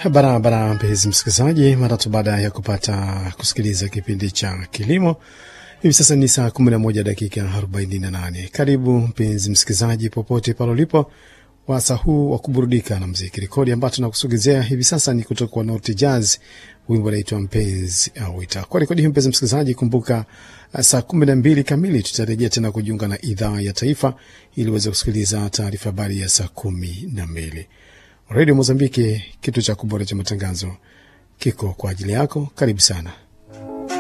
barabara, mpenzi msikilizaji, mara tu baada ya kupata kusikiliza kipindi cha kilimo. Hivi sasa ni saa 11 dakika 48. Karibu mpenzi msikilizaji, popote pale ulipo, wasa huu wa kuburudika na mziki. Rekodi ambayo tunakusogezea hivi sasa ni kutoka kwa Naughty Jazz, wimbo unaitwa mpenzi auita. Kwa rekodi hii, mpenzi msikilizaji, kumbuka saa 12 kamili tutarejea tena kujiunga na idhaa ya taifa ili uweze kusikiliza taarifa habari ya saa kumi na mbili. Redio Mozambiki, kitu cha kubora cha matangazo kiko kwa ajili yako. Karibu sana.